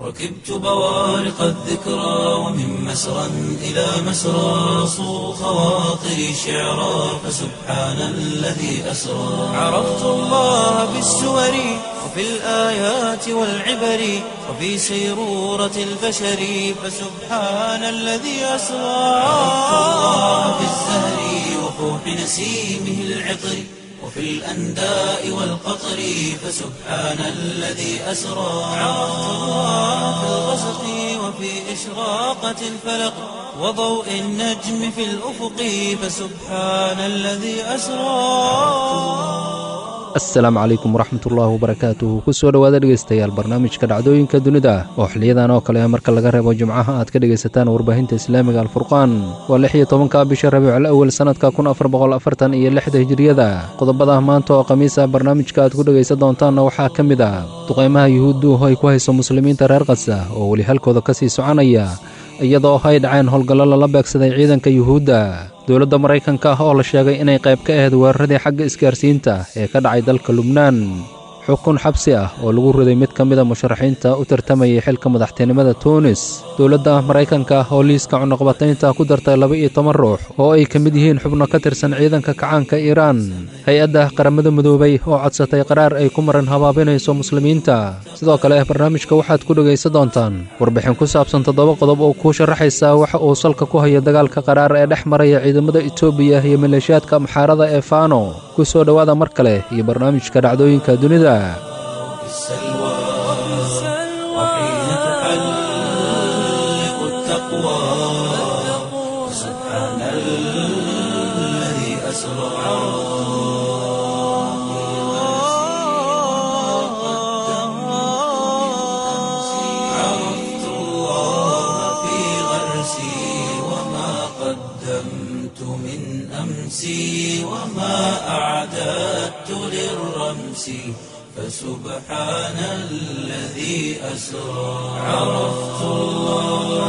ركبت بوارق الذكرى ومن مسرى إلى مسرى صو خواطري شعرا فسبحان الذي أسرى عرفت الله بالسور وفي الآيات والعبر وفي سيرورة البشر فسبحان الذي أسرى عرفت الله بالزهر وفوح نسيمه العطر وفي الأنداء والقطر فسبحان الذي أسرى عرفت الله في الغسق وفي إشراقة الفلق وضوء النجم في الأفق فسبحان الذي أسرى asalaamu calaykum waraxmatullaahi wabarakaatuhu kusoo dhowaada dhegeystayaal barnaamijka dhacdooyinka dunida oo xiliyadan oo kale marka laga reebo jimcaha aad ka dhegaysataan warbaahinta islaamiga alfurqaan waa lix iyo tobanka bisha rabiicul awel sannadka kun afar boqol afartan iyo lixda hijiriyada qodobada maanta oo khamiis ah barnaamijka aad ku dhegaysan doontaanna waxaa ka mid ah duqaymaha yuhuuddu ay ku hayso muslimiinta reer kasa oo weli halkooda ka sii soconaya iyadoo ay dhaceen howlgallo lala beegsaday ciidanka yuhuudda dowladda maraykanka ah oo la sheegay inay qayb ka ahayd weeraradii xagga isgaarsiinta ee ka dhacay dalka lubnaan xukun xabsi ah oo lagu riday mid ka mida musharaxiinta u tartamayay xilka madaxtinimada tuunis dowladda maraykanka oo liiska cunuqbataynta ku dartay laba iyo toban ruux oo ay ka mid yihiin xubno ka tirsan ciidanka kacaanka iiraan hay-adda qaramada midoobay oo codsatay qaraar ay ku maran habaabinayso muslimiinta sidoo kale barnaamijka waxaad ku dhegaysan doontaan warbixin ku saabsan toddoba qodob oo kuu sharaxaysa waxa uu salka ku hayo dagaalka qaraar ee dhex maraya ciidamada etoobiya iyo maleeshiyaadka amxaarada ee faano ku soo dhowaada mar kale iyo barnaamijka dhacdooyinka dunida في السلوى وحين تحلق التقوى سبحان الذي أسرى عرفت الله في غرسي وما قدمت من أمسي وما أعددت للرمس فسبحان الذي أسرى عرفت الله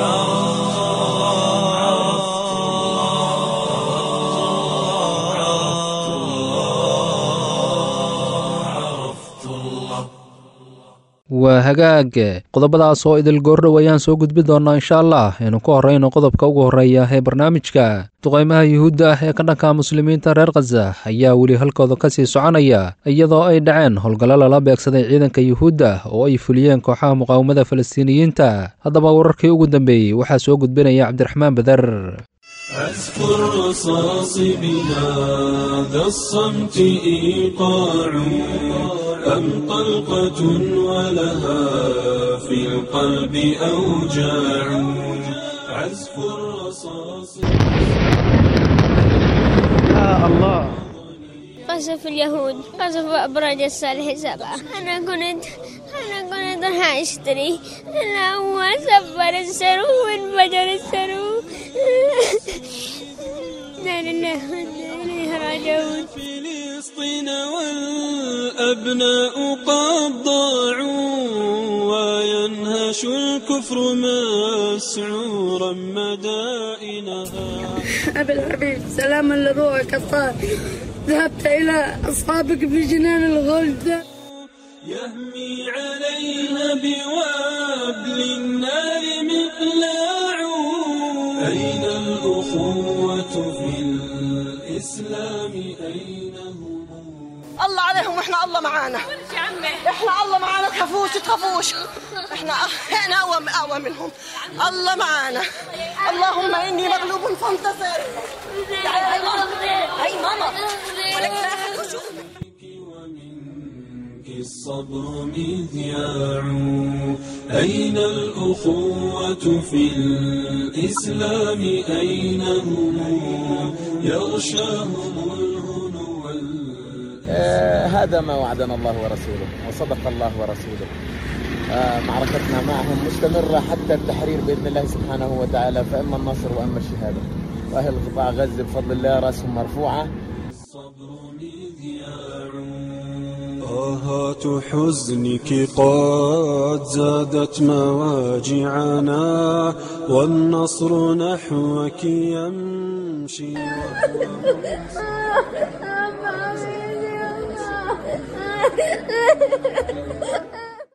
عرفت الله عرفت الله عرفت الله waa hagaag qodobadaas oo idil goordhow ayaan soo gudbi doonnaa insha allah aynu ku horrayno qodobka ugu horreeya ee barnaamijka duqaymaha yuhuudda ah ee ka dhanka muslimiinta reer khaza ayaa weli halkooda ka sii soconaya iyadoo ay dhaceen howlgallo lala beegsaday ciidanka yuhuudda oo ay fuliyeen kooxaha muqaawamada falastiiniyiinta haddaba wararkii ugu dambeeyey waxaa soo gudbinaya cabdiraxmaan beder أذكر رصاص بهذا الصمت إيقاع أم طلقة ولها في القلب أوجاع عزف الرصاص قصف اليهود قصف أبراج الصالح سبعة أنا كنت أنا كنت راح أشتري أنا هو سفر السرو وانفجر السرو لا لله وإنا إليه راجعون فلسطين والأبناء قد ضاعوا وينهش الكفر مسعورا مدائنها أبي الحبيب سلاما لروحك الطاهر ذهبت إلى أصحابك في جنان الغلد يهمي عليها بوابل النار مقلاع أين الأخوة في الإسلام أين هم الله عليهم واحنا الله معانا احنا الله معانا تخافوش تخافوش احنا احنا اقوى اقوى منهم الله معانا اللهم اني مغلوب فانتصر تعالي هاي ماما هاي ماما ولك لا أحد يشوف. ومنك الصبر مذياع أين الأخوة في الإسلام أين هم يغشاهم الهنو وال- آه، هذا ما وعدنا الله ورسوله وصدق الله ورسوله آه، معركتنا معهم مستمرة حتى التحرير بإذن الله سبحانه وتعالى فإما النصر وإما الشهادة وأهل قطاع غزة بفضل الله رأسهم مرفوعة الصبر مذياع طاهات حزنك قد زادت مواجعنا والنصر نحوك يمشي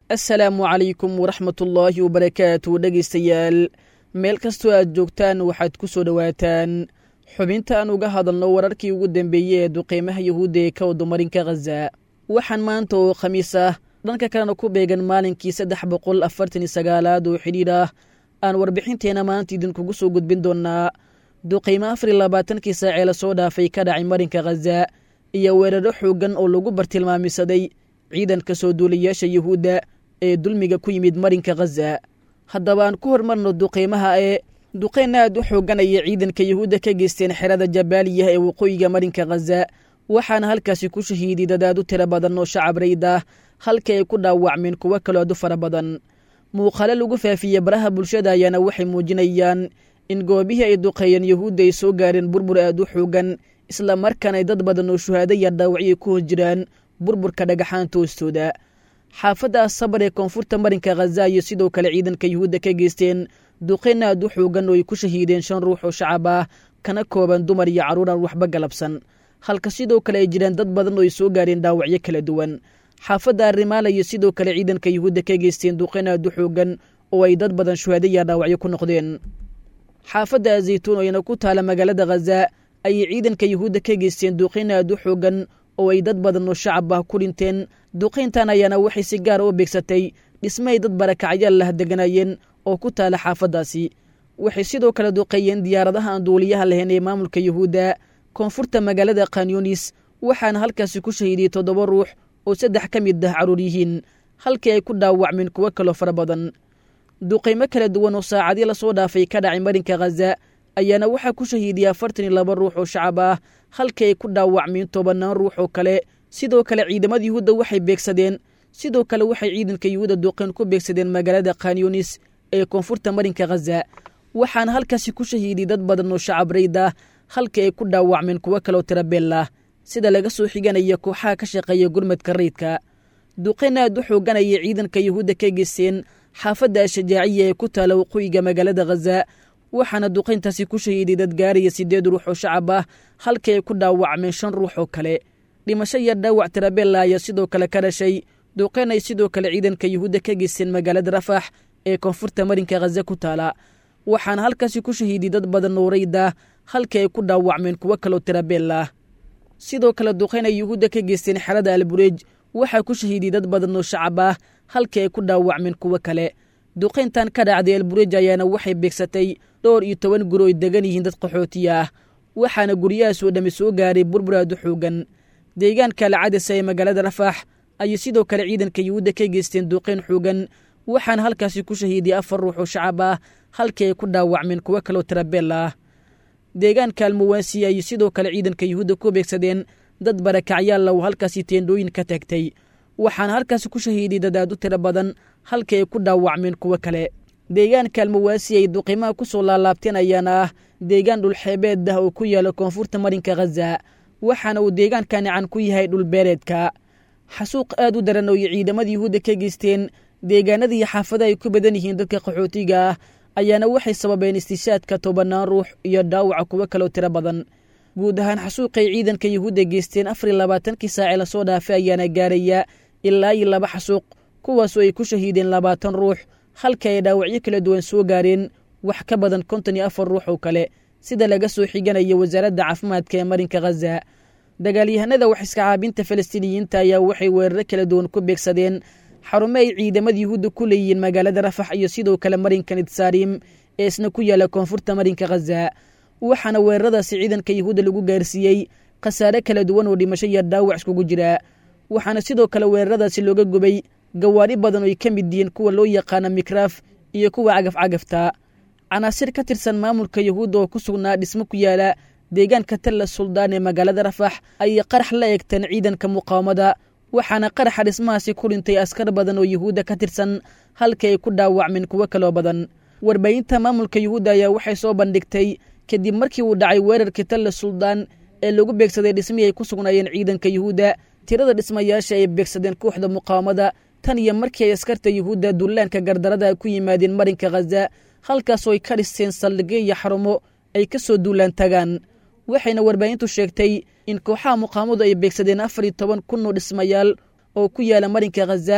assalaamu calaykum waraxmatullaahi wabarakaatu dhegaystayaal meel kastoo aad joogtaan waxaad ku soo dhowaataan xubinta aan uga hadalno wararkii ugu dambeeyey ee duqeymaha yahuudda ee ka wadomarinka khaza waxaan maanta oo khamiis ah dhanka kalena ku beegan maalinkii saddex boqol afartan iyo sagaalaad oo xidhiidh ah aan warbixinteena maanta idinkugu soo gudbin doonnaa duqeymo afar iyo labaatankii saacee lasoo dhaafay ka dhacay marinka khaza iyo weeraro xooggan oo lagu bartilmaamisaday ciidanka soo duulayaasha yuhuudda ee dulmiga ku yimid marinka khaza haddaba aan ku hormarno duqeymaha ee duqeyn aad u xoogganaya ciidanka yuhuudda ka geysteen xerada jabaaliya ee waqooyiga marinka khaza waxaana halkaasi ku shahiiday dadaad u tiro badan oo shacab rayd ah halka ay ku dhaawacmeen kuwo kaloo aad u fara badan muuqaalo lagu faafiye baraha bulshada ayaana waxay muujinayaan in goobihii ay duqeeyeen yuhuudda ay soo gaareen burbur aad u xoogan isla markaana ay dad badan oo shuhaado iyo dhaawacyo ku hos jiraan burburka dhagaxaanta hoostooda xaafadda asabar ee koonfurta marinka khaza iyo sidoo kale ciidanka yuhuudda ka geysteen duqeyn aad u xoogan oo ay ku shahiideen shan ruux oo shacab ah kana kooban dumar iyo carruur aan waxba galabsan halka sidoo kale ay jiraan dad badan oo ay soo gaareen dhaawacyo kala duwan xaafadda arrimaala iyo sidoo kale ciidanka yuhuudda ka geysteen duqeyn aad u xoogan oo ay dad badan shuhaado iyo dhaawacyo ku noqdeen xaafadda azaytuun oo iyana ku taala magaalada khaza ayay ciidanka yuhuudda ka geysteen duqeyn aad u xoogan oo ay dad badan oo shacab ah ku dhinteen duqayntan ayaana waxay si gaara u beegsatay dhismahay dad barakacyaal lah deganayeen oo ku taala xaafaddaasi waxay sidoo kale duqeeyeen diyaaradaha aan duuliyaha lahayn ee maamulka yuhuudda koonfurta magaalada khanyunis waxaana halkaasi ku shahiidiyey toddoba ruux oo saddex ka mid ah carruur yihiin halkii ay ku dhaawacmeen kuwo kaloo fara badan duqaymo kala duwan oo saacadii lasoo dhaafay ka dhacay marinka khaza ayaana waxaa ku shahiidiyey afartan iyo laba ruux oo shacab ah halkii ay ku dhaawacmeen tobannaan ruux oo kale sidoo kale ciidamada yuhuudda waxay beegsadeen sidoo kale waxay ciidanka yuhuudda duqayn ku beegsadeen magaalada khanyunis ee koonfurta marinka khaza waxaana halkaasi ku shahiidiyey dad badan oo shacab rayd ah halkii ay ku dhaawacmeen kuwo kaloo tirabeel ah sida laga soo xiganaya kooxaha ka shaqeeya gurmadka rayidka duqayn aad u xooganaya ciidanka yuhuudda ka geysteen xaafadda ashajaaciya ee ku taala waqooyiga magaalada khaza waxaana duqayntaasi ku shahiiday dad gaaraya siddeed ruux oo shacab ah halkii ay ku dhaawacmeen shan ruux oo kale dhimasho iyo dhaawac tirabella ayaa sidoo kale ka dhashay duqayn ay sidoo kale ciidanka yuhuudda ka geysteen magaalada rafax ee koonfurta marinka khaza ku taala waxaana halkaasi ku shahiiday dad badan oo rayd ah halkii ay ku dhaawacmeen kuwo kaloo tirabeel ah sidoo kale duqayn ay yuhuudda ka geysteen xerada albureej waxaa ku shahiiday dad badan oo shacab ah halkii ay ku dhaawacmeen kuwo kale duqayntan ka dhacday albureej ayaana waxay beegsatay dhowr iyo toban guri oy degan yihiin dad qaxootiya ah waxaana guryahaasoo dhammi soo gaaray burbur aad u xoogan deegaanka alcadasa ee magaalada rafax ayay sidoo kale ciidanka yuhuudda ka geysteen duqayn xoogan waxaana halkaasi ku shahiiday afar ruux oo shacab ah halkii ay ku dhaawacmeen kuwo kaloo tirabeel ah deegaanka almuwaasi ayay sidoo kale ciidanka yuhuudda ku beegsadeen dad barakacyaalla oo halkaasi teendhooyin ka tagtay waxaana halkaasi ku shahiiday dad aad u tiro badan halkii ay ku dhaawacmeen kuwo kale deegaanka almuwaasi ay duqimaha ku soo laalaabteen ayaana ah deegaan dhulxeebeed ah oo ku yaala koonfurta marinka khaza waxaana uu deegaankani can ku yahay dhulbeereedka xasuuq aad u daran oo ay ciidamada yuhuudda ka geysteen deegaanada iyo xaafada ay ku badan yihiin dadka qaxootiga ah ayaana waxay sababeen istishaadka tobannaan ruux iyo dhaawaca kuwo kaloo tiro badan guud ahaan xasuuqay ciidanka yuhuudda geysteen afar iyo labaatankii saacee lasoo dhaafay ayaana gaaraya ilaa iyo laba xasuuq kuwaasoo ay ku shahiideen labaatan ruux halka ay dhaawacyo kala duwan soo gaareen wax ka badan konton iyo afar ruux oo kale sida laga soo xiganaya wasaaradda caafimaadka ee marinka khaza dagaalyahanada wax iska caabinta falastiiniyiinta ayaa waxay weeraro kala duwan ku beegsadeen xarumo ay ciidamada yuhuudda ku leeyihiin magaalada rafax iyo sidoo kale marinka nitsaarim ee isna ku yaala koonfurta marinka khaza waxaana weeraradaasi ciidanka yuhuudda lagu gaarsiiyey khasaare kala duwan oo dhimasho iyo dhaawac iskugu jira waxaana sidoo kale weeraradaasi looga gubay gawaari badan oo ay ka mid yihiin kuwa loo yaqaana mikraaf iyo kuwa cagafcagafta canaasir ka tirsan maamulka yuhuudda oo ku sugnaa dhismo ku yaala deegaanka talla suldaan ee magaalada rafax ayay qarax la eegteen ciidanka muqaawamada waxaana qaraxa dhismahaasi ku dhintay askar badan oo yuhuudda ka tirsan halkii ay ku dhaawacmeen kuwo kaloo badan warbaahinta maamulka yuhuudda ayaa waxay soo bandhigtay kadib markii uu dhacay weerarkii talla suldaan ee lagu beegsaday dhismihii ay ku sugnaayeen ciidanka yuhuudda tirada dhismayaasha ay beegsadeen kooxda muqaawamada tan iyo markii ay askarta yuhuudda dullaanka gardarada ku yimaadeen marinka khaza halkaasoo ay ka dhisteen saldhigyo iyo xarumo ay ka soo duulaan tagaan waxayna warbaahintu sheegtay in kooxaha muqaamadu ay beegsadeen afar iyo toban kun oo dhismayaal oo ku yaala marinka khaza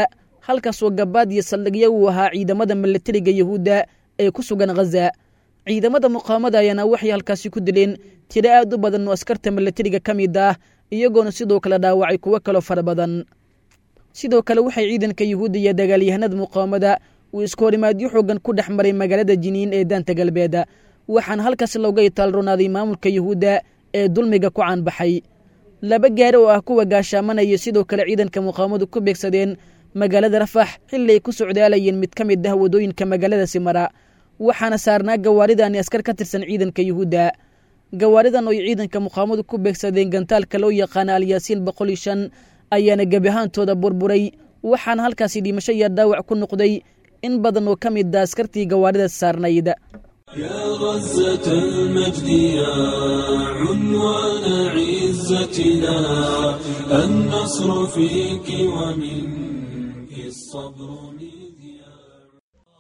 halkaasoo gabaad iyo saldhigyo uu ahaa ciidamada milatariga yahuudda ee ku sugan khaza ciidamada muqaamada ayaana waxay halkaasi ku dileen tiro aad u badan oo askarta milatariga ka mid ah iyagoona sidoo kale dhaawacay kuwo kaloo fara badan sidoo kale waxay ciidanka yuhuudda iyo dagaalyahanada muqaamada uu iskoorimaadyo xoogan ku dhex maray magaalada jiniin ee daanta galbeed waxaana halkaas looga itaalronaaday maamulka yuhuudda ee dulmiga ku caanbaxay laba gaari oo ah kuwa gaashaamanaya sidoo kale ciidanka muqaamadu ku beegsadeen magaalada rafax xilli ay ku socdaalayeen mid ka mid ah wadooyinka magaalada simara waxaana saarnaa gawaaridaani askar ka tirsan ciidanka yuhuudda gawaaridan oo ay ciidanka muqaamadu ku beegsadeen gantaalka loo yaqaana alyaasiin boqol iyo shan ayaana gebi ahaantooda burburay waxaana halkaasi dhimasho iyo dhaawac ku noqday in badan oo ka mid a askartii gawaaridaas saarnayd يا غزة المجد يا عنوان عزتنا النصر فيك ومنك الصبر مذياع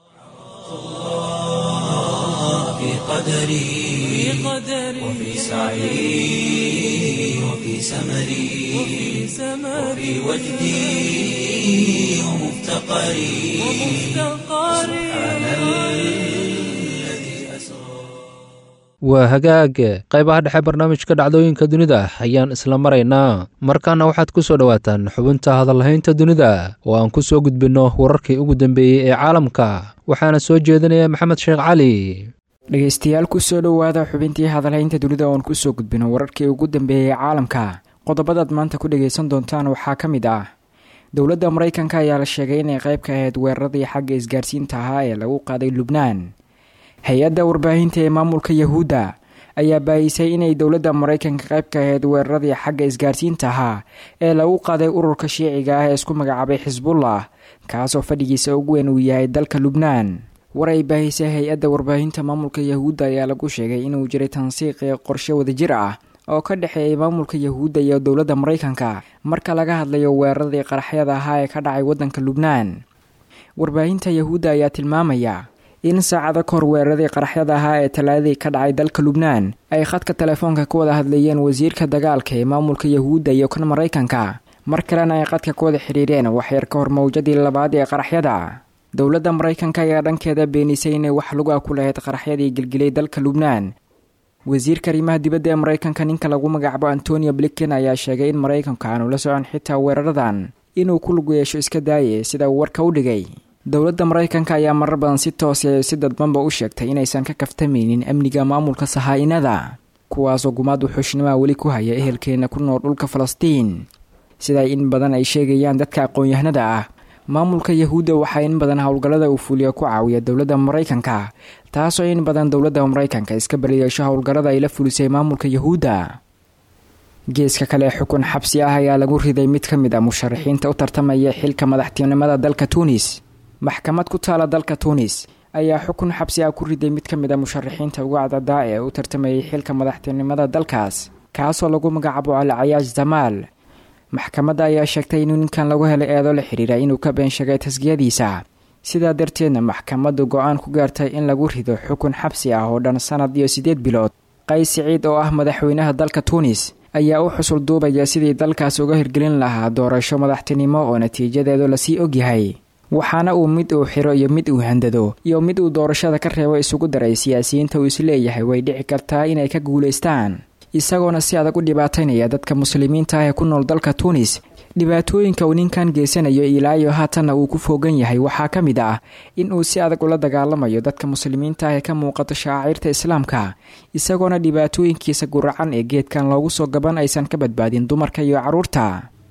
في قدري وفي سعي وفي سمري وفي وجدي ومفتقري سبحان الذي أسرى waa hagaag qaybaha dhexe barnaamijka dhacdooyinka dunida ayaan isla maraynaa markaana waxaad ku soo dhowaataan xubinta hadallahaynta dunida oo aan ku soo gudbinno wararkii ugu dambeeyey ee caalamka waxaana soo jeedinaya maxamed sheekh cali dhegaystayaal ku soo dhowaada xubintii hadalhaynta dunida oon ku soo gudbino wararkii ugu dambeeyey caalamka qodobadaad maanta ku dhagaysan doontaan waxaa ka mid ah dowladda maraykanka ayaa la sheegay inay qayb ka ahayd weeraradii xagga isgaarsiinta ahaa ee lagu qaaday lubnaan hay-adda warbaahinta ee maamulka yahuudda ayaa baayisay inay dowladda maraykanka qayb ka ahayd weeraradii xagga isgaarsiinta ahaa ee lagu qaaday ururka shiiciga ah ee isku magacaabay xisbullah kaasoo fadhigiisa ugu weyn uu yahay dalka lubnaan war ay baahisay hay-adda warbaahinta maamulka yahuudda ayaa lagu sheegay inuu jiray tansiiqii qorshe wadajir ah oo ka dhexeeyay maamulka yahuudda iyo dowladda maraykanka marka laga hadlayo weeraradii qaraxyada ahaa ee ka dhacay waddanka lubnaan warbaahinta yahuudda ayaa tilmaamaya in saacado kahor weeraradii qaraxyada ahaa ee talaadadii ka dhacay dalka lubnaan ay khadka telefoonka ka wada hadlayeen wasiirka dagaalka ee maamulka yahuudda iyo kan maraykanka mar kalena ay qadka ka wada xidhiireen waxyar ka hor mawjadii labaad ee qaraxyada dowladda maraykanka ayaa dhankeeda beenisay inay wax luga ku lahayd qaraxyadii gelgilay dalka lubnaan wasiirka arrimaha dibadda ee maraykanka ninka lagu magacaabo antonio blinken ayaa sheegay in maraykanka aanu la socon xitaa weeraradan inuu ku lug yeesho iska daaye sida uu warka u dhigay dowladda maraykanka ayaa marar badan si toose si dadbanba u sheegtay inaysan ka kaftamaynin amniga maamulka sahaa-inada kuwaasoo gumaad wuxuushnimaha weli ku haya ehelkeena ku nool dhulka falastiin sida in badan ay sheegayaan dadka aqoon-yahanada ah maamulka yahuudda waxaa in badan howlgallada uu fuuliya ku caawiya dowladda maraykanka taasoo in badan dowladda maraykanka iska bariyeesho howlgallada ay la fulisay maamulka yahuudda geeska kale xukun xabsi ah ayaa lagu riday mid ka mid a musharaxiinta u tartamaya xilka madaxtinimada dalka tuunis maxkamad ku taala dalka tuunis ayaa xukun xabsi ah ku riday mid ka mid a musharaxiinta uga cadadaa ee u tartamayay xilka madaxtinimada dalkaas kaasoo lagu magacaabo alcayaash zamaal maxkamadda ayaa sheegtay inuu ninkan lagu helay eedo la xidhiira inuu ka been sheegay tasgiyadiisa sidaa darteedna maxkamaddu go-aan ku gaartay in lagu rido xukun xabsi ah oo dhan sanad iyo siddeed bilood qays siciid oo ah madaxweynaha dalka tuunis ayaa u xusul duubaya sidii dalkaas uga hirgelin lahaa doorasho madaxtinimo oo natiijadeedu lasii ogyahay waxaana uu mid uu xiro iyo mid uu handado iyo mid uu doorashada ka reebo isugu daray siyaasiyiinta uu isleeyahay way dhici kartaa inay ka guulaystaan isagoona si adag u dhibaataynaya dadka muslimiinta ah ee ku nool dalka tuunis dhibaatooyinka uu ninkan geysanayo ilaayo haatanna uu ku foogan yahay waxaa ka mid ah in uu si adag ula dagaalamayo dadka muslimiinta ah ee ka muuqato shaaciirta islaamka isagoona dhibaatooyinkiisa guracan ee geedkan loogu soo gaban aysan ka badbaadin dumarka iyo carruurta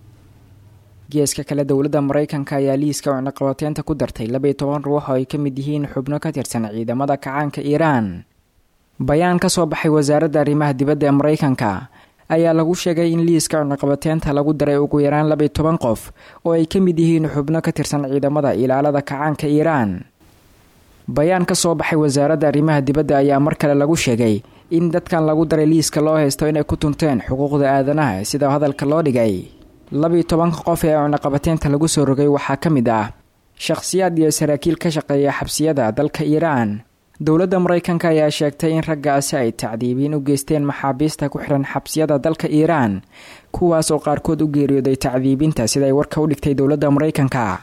geeska kale dowladda maraykanka ayaa liiska cunaqabateynta ku dartay labaiyo toban ruux oo ay ka mid yihiin xubno ka tirsan ciidamada kacaanka iiraan bayaan ka soo baxay wasaaradda arrimaha dibadda ee maraykanka ayaa lagu sheegay in liiska cunaqabateynta lagu daray ugu yaraan labaiyo toban qof oo ay ka mid yihiin xubno ka tirsan ciidamada ilaalada kacaanka iiraan bayaan ka soo baxay wasaaradda arrimaha dibadda ayaa mar kale lagu sheegay in dadkan lagu daray liiska loo haysto inay ku tunteen xuquuqda aadanaha sida hadalka loo dhigay labaiyo tobanka qof ee cunaqabateynta lagu soo rogay waxaa ka mid ah shakhsiyaad iyo saraakiil ka shaqeeya xabsiyada dalka iiraan dowladda maraykanka ayaa sheegtay in raggaasi ay tacdiibiin u geysteen maxaabiista ku xihan xabsiyada dalka iiraan kuwaas oo qaarkood u geeriyooday tacdiibinta siday warka u dhigtay dowladda maraykanka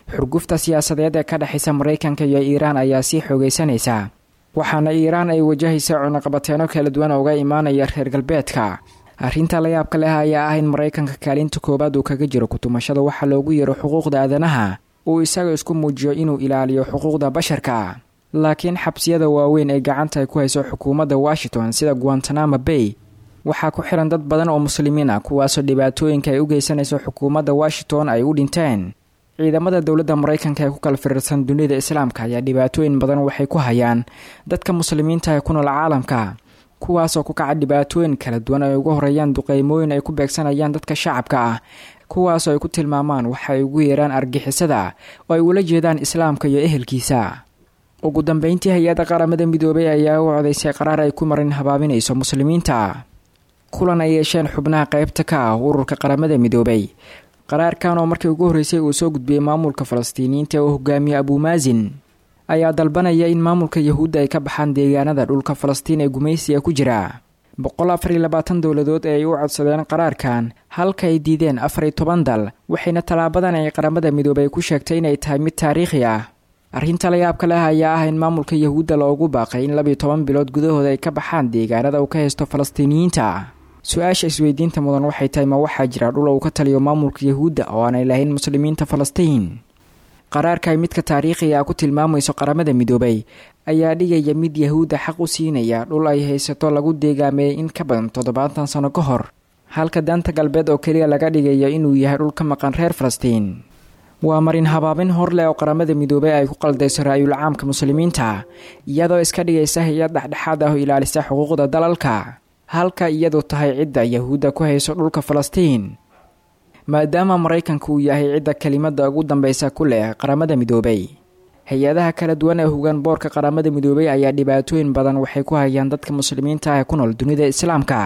xurgufta siyaasadeed ee ka dhexaysa maraykanka iyo iiraan ayaa sii xoogaysanaysa waxaana iiraan ay wajahaysa cunaqabateeno kala duwan uga imaanaya reer galbeedka arrinta layaabka leh ayaa ah in maraykanka kaalinta koowaad uu kaga jiro kutumashada waxaa loogu yeero xuquuqda aadanaha uu isaga isku muujiyo inuu ilaaliyo xuquuqda basharka laakiin xabsiyada waaweyn ee gacanta ay ku hayso xukuumadda washington sida guantanamo bay waxaa ku xiran dad badan oo muslimiin ah kuwaasoo dhibaatooyinka ay u geysanayso xukuumadda washington ay u dhinteen ciidamada dowladda maraykanka ee ku kala firirsan dunida islaamka ayaa dhibaatooyin badan waxay ku hayaan dadka muslimiinta ee ku nool caalamka kuwaasoo ku kaca dhibaatooyin kala duwan ay ugu horeeyaan duqeymooyin ay ku beegsanayaan dadka shacabka ah kuwaasoo ay ku tilmaamaan waxa ay ugu yeeraan argixisada oo ay ula jeedaan islaamka iyo ehelkiisa ugu dambeyntii hay-adda qaramada midoobay ayaa u codaysay qaraar ay ku marin habaabinayso muslimiinta kulan ay yeesheen xubnaha qaybta ka ah ururka qaramada midoobay qaraarkan oo markii ugu horreysay uu soo gudbiyey maamulka falastiiniyiinta oo hogaamiye abuumaasin ayaa dalbanaya in maamulka yahuudda ay ka baxaan deegaanada dhulka falastiin ee gumaysiga ku jira boqol afar iyo labaatan dowladood ee ay u codsadeen qaraarkan halka ay diideen afar iyo toban dal waxayna tallaabadan ay qaramada midoobay ku sheegtay inay tahay mid taariikhi ah arrinta layaabka leh ayaa ah in maamulka yahuudda loogu baaqay in labiyo toban bilood gudahooda ay ka baxaan deegaanada uu ka haysto falastiiniyiinta su-aasha isweydiinta mudan waxay tahay ma waxaa jira dhul uu ka taliyo maamulka yahuudda oo aanay lahayn muslimiinta falastiin qaraarka ay midka taariikhiga ah ku tilmaamayso qaramada midoobay ayaa dhigaya mid yahuudda xaq u siinaya dhul ay haysato lagu deegaameeyey in ka badan toddobaatan sano ka hor halka daanta galbeed oo keliya laga dhigayo inuu yahay dhul ka maqan reer falastiin waa marin habaabin hor leh oo qaramada midoobay ay ku qaldayso ra-yul caamka muslimiinta iyadoo iska dhigaysa hay-ad dhexdhexaad ah oo ilaalisa xuquuqda dalalka halka iyadu tahay cidda yahuudda ku hayso dhulka falastiin maadaama maraykanka uu yahay cidda kelimada ugu dambeysa ku leh qaramada midoobay hay-adaha kala duwan ee hogaan boorka qaramada midoobay ayaa dhibaatooyin badan waxay ku hayaan dadka muslimiinta ah ee ku nool dunida islaamka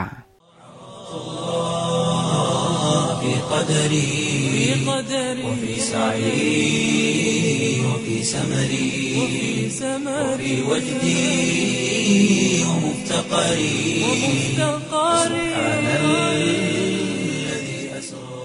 في قدري وفي سعي وفي سمري وفي وجدي ومفتقري سبحان الذي أسرى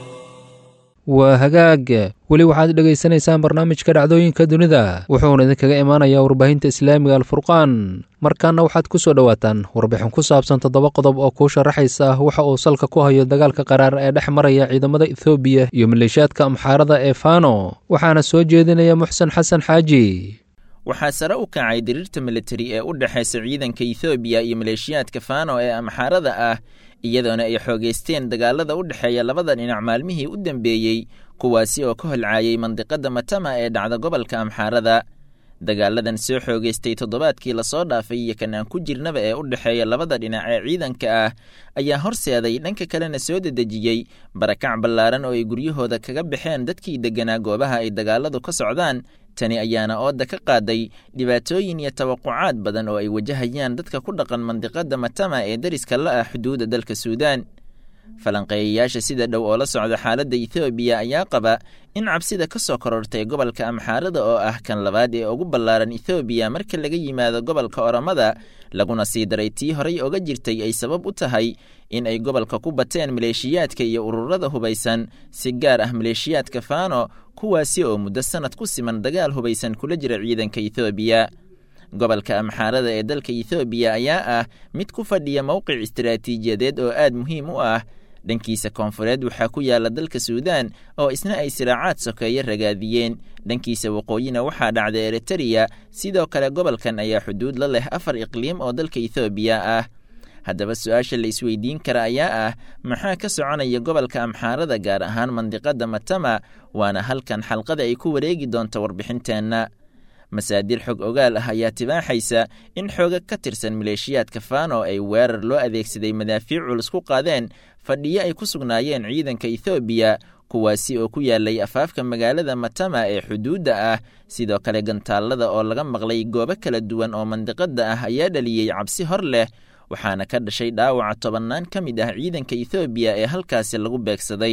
waa hagaag weli waxaad dhegaysanaysaan barnaamijka dhacdooyinka dunida wuxuuna idinkaga imaanayaa warbaahinta islaamiga alfurqaan markaana waxaad ku soo dhowaataan warbixin ku saabsan toddoba qodob oo kuu sharaxaysa waxa uu salka ku hayo dagaalka qaraar ee dhex maraya ciidamada ethoobiya iyo maleeshiyaadka amxaarada ee fano waxaana soo jeedinaya muxsen xasan xaaji waxaa sare u kacay diriirta militari ee u dhexaysa ciidanka ethoobiya iyo maleeshiyaadka fano ee amxaarada ah iyadoona ay xoogaysteen dagaalada u dhexeeya labada dhinac maalmihii u dambeeyey kuwaasi oo ka holcaayay mandiqada matama ee dhacda gobolka amxaarada dagaaladan soo xoogaystay toddobaadkii lasoo dhaafay iyo kan aan ku jirnaba ee u dhexeeya labada dhinac ee ciidanka ah ayaa horseeday dhanka kalena soo dedejiyey barakac ballaaran oo ay guryahooda kaga baxeen dadkii degganaa goobaha ay dagaaladu ka socdaan tani ayaana ooda ka qaaday dhibaatooyin iyo tawaqucaad badan oo ay wajahayaan dadka ku dhaqan mandiqada matama ee dariska la ah xuduudda dalka suudaan falanqeeyayaasha sida dhow oo la socda xaaladda ethoobiya ayaa qaba in cabsida ka soo korortay gobolka amxaarada oo ah kan labaad ee ugu ballaaran ethoobiya marka laga yimaado gobolka oromada laguna sii daray tii horay oga jirtay ay sabab u tahay in ay gobolka ku bateen maleeshiyaadka iyo ururada hubaysan si gaar ah maleeshiyaadka fano kuwaasi oo muddo sannad ku siman dagaal hubaysan kula jira ciidanka ethoobiya gobolka amxaarada ee dalka ethoobiya ayaa ah mid ku fadhiya mowqic istaraatiijiyadeed oo aad muhiim u ah dhankiisa koonfureed waxaa ku yaala dalka suudaan oo isna ay siraacaad sokeeye ragaadiyeen dhankiisa waqooyina waxaa dhacda eritereya sidoo kale gobolkan ayaa xuduud la leh afar iqliim oo dalka ethoobiya ah haddaba su-aasha la isweydiin kara ayaa ah maxaa ka soconaya gobolka amxaarada gaar ahaan mandiqada matama waana halkan xalqada ay ku wareegi doonta warbixinteenna masaadir xog ogaal ah ayaa tibaaxaysa in xooga ka tirsan maleeshiyaadka fano ay weerar loo adeegsaday madaafiic culus ku qaadeen fadhiyo ay ku sugnaayeen ciidanka ethoobiya kuwaasi oo ku yaalay afaafka magaalada matama ee xuduudda ah sidoo kale gantaallada oo laga maqlay goobo kala duwan oo mandiqada ah ayaa dhaliyey cabsi hor leh waxaana ka dhashay dhaawaca tobannaan ka mid ah ciidanka ethoobiya ee halkaasi lagu beegsaday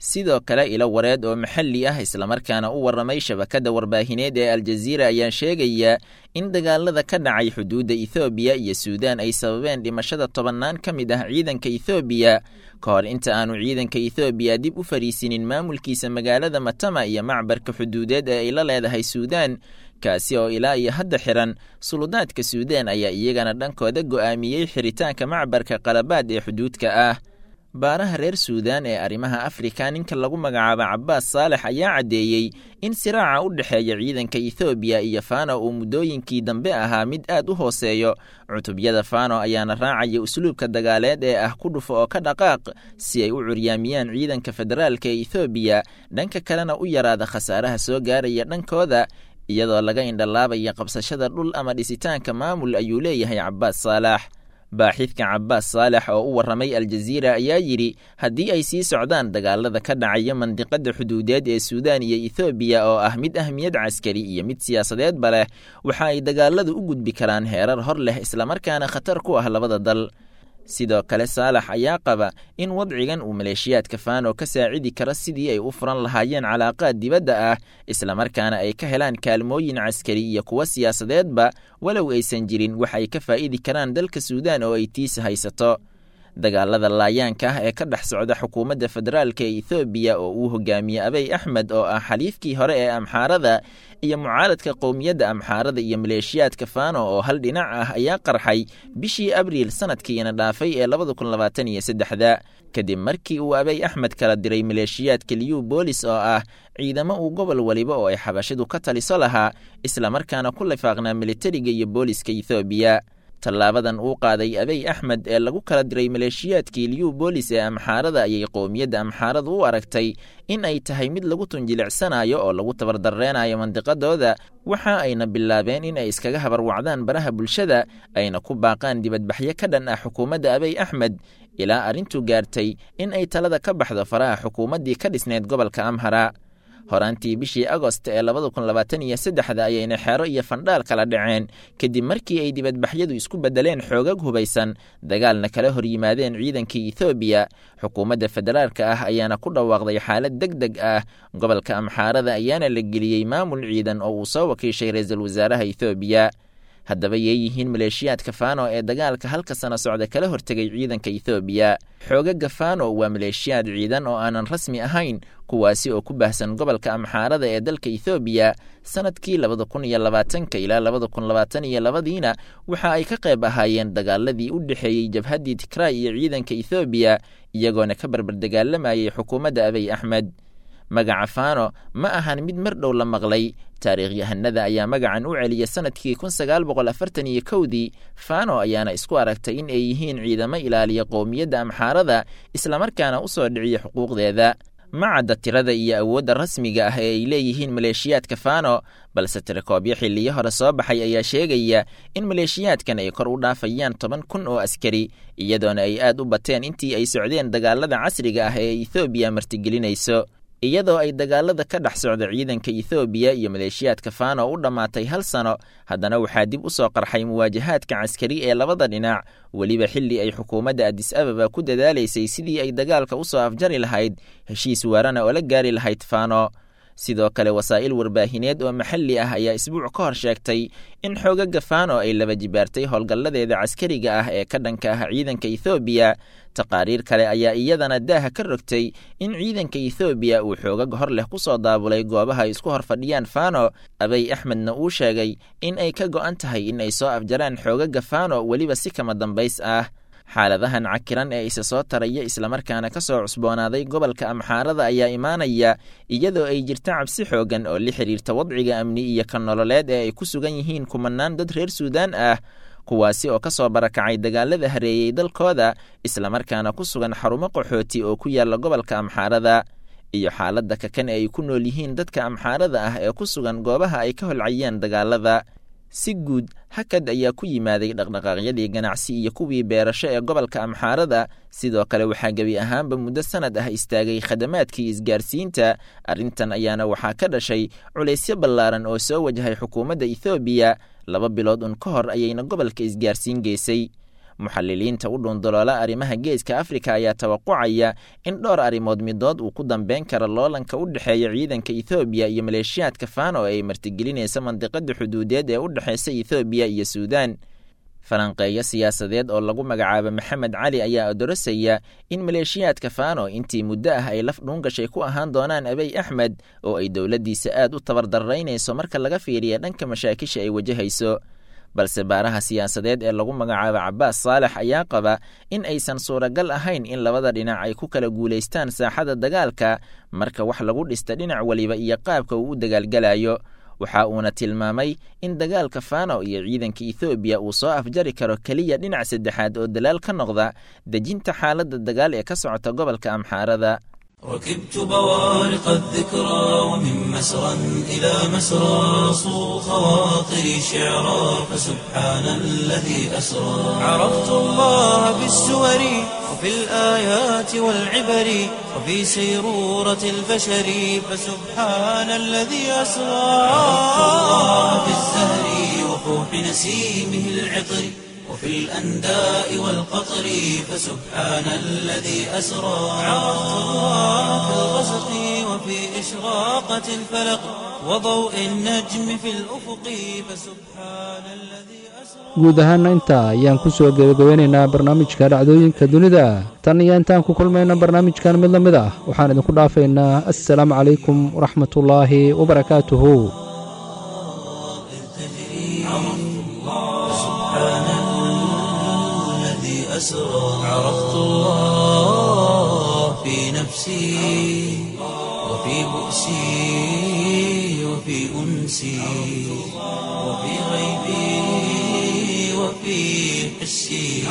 sidoo kale ilo wareed oo maxalli ah islamarkaana u warramay shabakadda warbaahineed ee aljaziira ayaa sheegaya in dagaalada ka dhacay xuduudda ethoobiya iyo suudaan ay sababeen dhimashada tobannaan ka mid ah ciidanka ethoobiya ka hor inta aanu ciidanka ethoobiya dib u fariisinin maamulkiisa magaalada matama iyo macbarka xuduudeed ee ay la leedahay suudaan kaasi oo ilaa iyo hadda xiran suludaadka suudaan ayaa iyagana dhankooda go'aamiyey xiritaanka macbarka qalabaad ee xuduudka ah baaraha reer suudaan ee arrimaha afrika ninka lagu magacaabo cabbaas saalex ayaa caddeeyey in siraaca u dhexeeya ciidanka ethoobiya iyo fano uu muddooyinkii dambe ahaa mid aad u hooseeyo cutubyada fano ayaana raacaya usluubka dagaaleed ee ah ku dhufo oo ka dhaqaaq si ay u curyaamiyaan ciidanka federaalka ee ethoobiya dhanka kalena u yaraada khasaaraha soo gaaraya dhankooda iyadoo laga indhalaabaya qabsashada dhul ama dhisitaanka maamul ayuu leeyahay cabbaas saalax baaxidka cabbaas saalex oo u warramay aljaziira ayaa yidhi haddii ay sii socdaan dagaalada ka dhacaya mandiqada xuduudeed ee suudaan iyo ethoobiya oo ah mid ahmiyad caskari iyo mid siyaasadeedba leh waxa ay dagaaladu u gudbi karaan heerar hor leh islamarkaana khatar ku ah labada dal sidoo kale saalax ayaa qaba in wadcigan uu maleeshiyaadka fano ka saacidi karo sidii ay u furan lahaayeen calaaqaad dibadda ah islamarkaana ay ka helaan kaalmooyin caskari iyo kuwo siyaasadeedba walow aysan jirin wax ay ka faa'idi karaan dalka suudaan oo ay tiisa haysato dagaalada laayaanka ah ee ka dhex socda xukuumadda federaalka ee ethoobiya oo uu hogaamiye abey axmed oo ah xaliifkii hore ee amxaarada iyo mucaaradka qowmiyadda amxaarada iyo maleeshiyaadka fano oo hal dhinac ah ayaa qarxay bishii abriil sanadkiina dhaafay ee labada kun labaatan iyo saddexda kadib markii uu abey axmed kala diray maleeshiyaadka liyu boolis oo ah ciidamo uu gobol waliba oo ay xabashidu ka taliso lahaa islamarkaana ku lifaaqnaa militariga iyo booliska ethoobiya tallaabadan uu qaaday abey axmed ee lagu kala diray maleeshiyaadkii liyu boolis ee amxaarada ayay qowmiyadda amxaarada u aragtay in ay tahay mid lagu tunjilicsanayo oo lagu tabardarreenayo mandiqadooda waxa ayna bilaabeen in ay iskaga habarwacdaan baraha bulshada ayna ku baaqaan dibadbaxyo ka dhan ah xukuumadda abey axmed ilaa arrintu gaartay in ay talada ka baxdo faraha xukuumaddii ka dhisneyd gobolka amhara horaantii bishii agost ee labada kun labaatan iyo saddexda ayayna xeero iyo fandhaal kala dhaceen kadib markii ay dibadbaxyadu isku beddeleen xoogag hubaysan dagaalna kala hor yimaadeen ciidankii ethoobiya xukuumadda federaalka ah ayaana ku dhawaaqday xaalad deg deg ah gobolka amxaarada ayaana la geliyey maamul ciidan oo uu soo wakiishay ra-iisul wasaaraha ethoobiya haddaba yay yihiin maleeshiyaadka fano ee dagaalka halka sano socda kala hortegay ciidanka ethoobiya xoogaga fano waa maleeshiyaad ciidan oo aanan rasmi ahayn kuwaasi oo ku baahsan gobolka amxaarada ee dalka ethoobiya sanadkii labada kun iyo labaatanka ilaa labada kun labaatan iyo labadiina waxa ay ka qayb ahaayeen dagaaladii u dhexeeyey jabhaddii tigraay iyo ciidanka ethoobiya iyagoona ka barbardagaalamayay xukuumadda abey axmed magaca fano ma ahan mid mar dhow la maqlay taariikhyahanada ayaa magacan u celiya sanadkii kun sagaal boqol afartan iyo kowdii fano ayaana isku aragtay in ay yihiin ciidamo ilaaliya qowmiyadda amxaarada islamarkaana u soo dhiciya xuquuqdeeda ma cadda tirada iyo awoodda rasmiga ah ee ay leeyihiin maleeshiyaadka fano balse tirakoobyo xilliyo hore soo baxay ayaa sheegaya in maleeshiyaadkan ay kor u dhaafayaan toban kun oo askari iyadoona ay aad u bateen intii ay socdeen dagaalada casriga ah ee ethoobiya martigelinayso iyadoo ay dagaalada ka dhex socda ciidanka ethoobiya iyo maleeshiyaadka fano u dhammaatay hal sano haddana waxaa dib u soo qarxay muwaajahaadka caskari ee labada dhinac weliba xilli ay xukuumadda adis ababa ku dadaalaysay sidii ay dagaalka u soo afjari lahayd heshiis waarana oo la gaari lahayd fano sidoo kale wasaa'il warbaahineed oo maxalli ah ayaa isbuuc ka hor sheegtay in xoogaga fano ay laba jibaartay howlgalladeeda caskariga ah ee ka dhanka ah ciidanka ethoobiya taqaariir kale ayaa iyadana daaha ka rogtay in ciidanka ethoobiya uu xoogag hor leh ku soo daabulay goobaha ay isku hor fadhiyaan fano abey axmedna uu sheegay in ay ka go'an tahay in ay soo afjaraan xoogaga fano weliba si kama dambays ah xaaladahan cakiran ee isa soo taraya islamarkaana ka soo cusboonaaday gobolka amxaarada ayaa imaanaya iyadoo ay jirta cabsi xoogan oo la xidhiirta wadciga amni iyo ka nololeed ee ay ku sugan yihiin kumanaan dad reer suudaan ah kuwaasi oo ka soo barakacay dagaalada hareeyey dalkooda islamarkaana ku sugan xarumo qaxooti oo ku yaalla gobolka amxaarada iyo xaaladda kakan ee ay ku nool yihiin dadka amxaarada ah ee ku sugan goobaha ay ka holcayeen dagaalada si guud hakad ayaa ku yimaaday dhaqdhaqaaqyadii ganacsi iyo kuwii beerasho ee gobolka amxaarada sidoo kale waxaa gebi ahaanba muddo sanad ah istaagay khadamaadkii isgaarsiinta arrintan ayaana waxaa ka dhashay culaysyo ballaaran oo soo wajahay xukuumadda ethoobiya laba bilood un ka hor ayayna gobolka isgaarsiin geysay muxaliliinta u dhuundaloola arrimaha geeska afrika ayaa tawaqucaya in dhowr arrimood midood uu ku dambeyn karo loolanka u dhexeeya ciidanka ethoobiya iyo maleeshiyaadka fano ee ay martigelinaysa mandiqada xuduudeed ee u dhexeysa ethoobiya iyo suudaan falanqeeyo siyaasadeed oo lagu magacaabo maxamed cali ayaa odorosaya in maleeshiyaadka fano intii muddo ah ay laf dhuungashay ku ahaan doonaan abey axmed oo ay dowladdiisa aad u tabardaraynayso marka laga fiiriya dhanka mashaakisha ay wajahayso balse baaraha siyaasadeed ee lagu magacaabo cabaas saalex ayaa qaba in aysan suuragal ahayn in labada dhinac ay ku kala guulaystaan saaxada dagaalka marka wax lagu dhista dhinac weliba iyo qaabka uu u dagaalgalayo waxa uuna tilmaamay in dagaalka fano iyo ciidanka ethoobiya uu soo afjari karo keliya dhinac saddexaad oo dalaal ka noqda dejinta xaaladda dagaal ee ka socota gobolka amxaarada ركبت بوارق الذكرى ومن مسرى إلى مسرى صو خواطري شعرا فسبحان الذي أسرى عرفت الله بالسور وفي الآيات والعبر وفي سيرورة البشر فسبحان الذي أسرى عرفت الله بالزهر وفوح نسيمه العطر وفي الأنداء والقطر فسبحان الذي أسرى عرفت الله في الغسق وفي إشراقة الفلق وضوء النجم في الأفق فسبحان الذي guud ahaana intaa ayaan ku soo gebagabeynaynaa barnaamijka dhacdooyinka dunida tan iyo intaan ku kulmayna barnaamijkan mid la mid ah waxaan idinku dhaafaynaa assalaamu calaykum waraxmatullaahi wabarakaatuhu أسرى عرفت الله في نفسي وفي بؤسي وفي أنسي وفي غيبي وفي حسي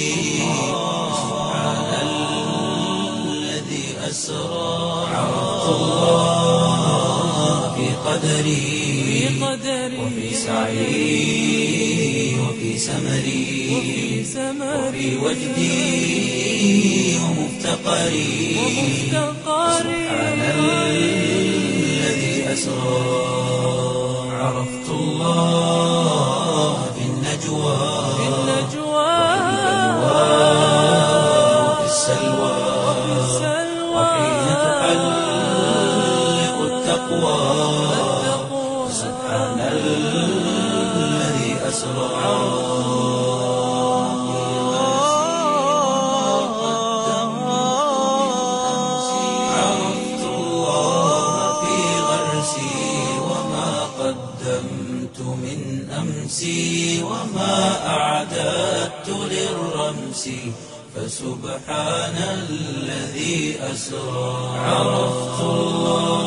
سبحان الذي أسرى عرفت الله في قدري وفي سعي وفي سمري وفي وجدي ومفتقري سبحان الذي أسرى عرفت الله في النجوى وفي السلوى وحين تحلق التقوى سبحان الذي أسرى عرفت الله في غرسي وما قدمت من أمسي وما أعددت للرمس فسبحان الذي أسرى عرفت الله